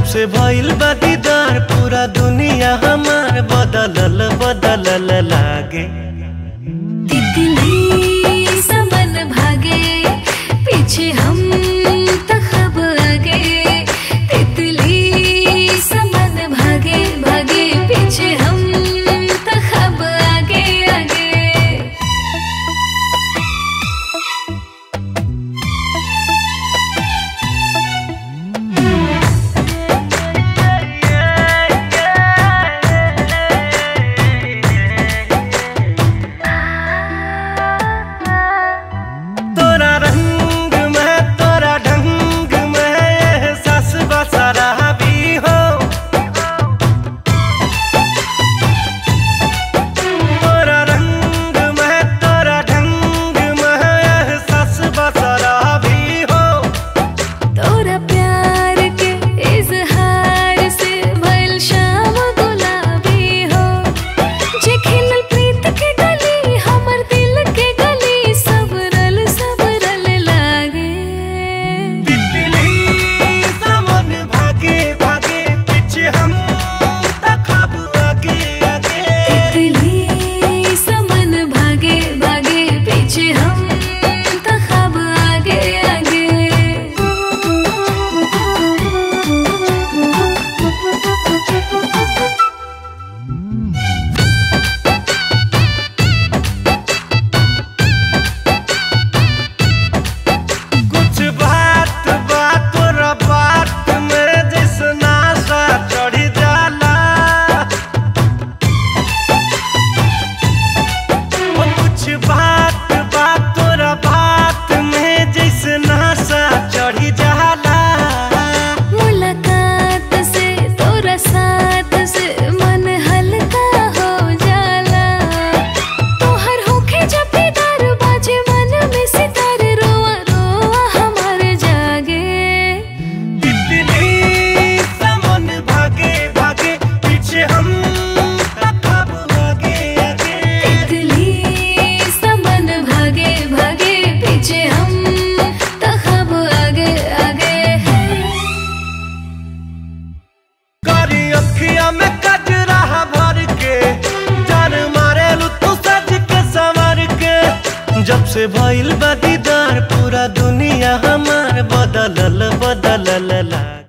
से भइल बा दीदार पूरा दुनिया हमार बदलल बदलल लागे तितली समन भागे पीछे हम तखब आगे तितली समन भागे भागे पीछे हम तखब आगे आगे तोरा रंग में तोरा ढंग में एहसास बसरा भी हो तोरा रंग में तोरा ढंग में एहसास बसरा भी हो तोरा प्यार के इजहार से भइल शाम गुलाबी हो जे खिलल प्रीत के गली हमर दिल के गली सबरल सबरल लागे तितली समन भागे भागे पीछे हम तखब आगे आगे तितली समन भागे भागे पीछे हम तखब आगे आगे कुछ बात बात तोरा बात में जैसे नाशा चढ़ी जाला ओ कुछ बात बात तोरा बात में जैसे नाशा चढ़ी जाला मुलाकात से तोरा साथ से मन हल्का हो जाला तोहर होखे जब भी दर बाजे मन में सितार रोआ रोआ हमार जागे तितली समन भागे भागे पीछे हम तखब आगे आगे तितली समन भागे भागे पीछे हम तखब आगे आगे करी अखिया में कजरा भर के जान मारे तू सज के संवर के जब से भइल बा दीदार पूरा दुनिया हमार बदलल बदलल ला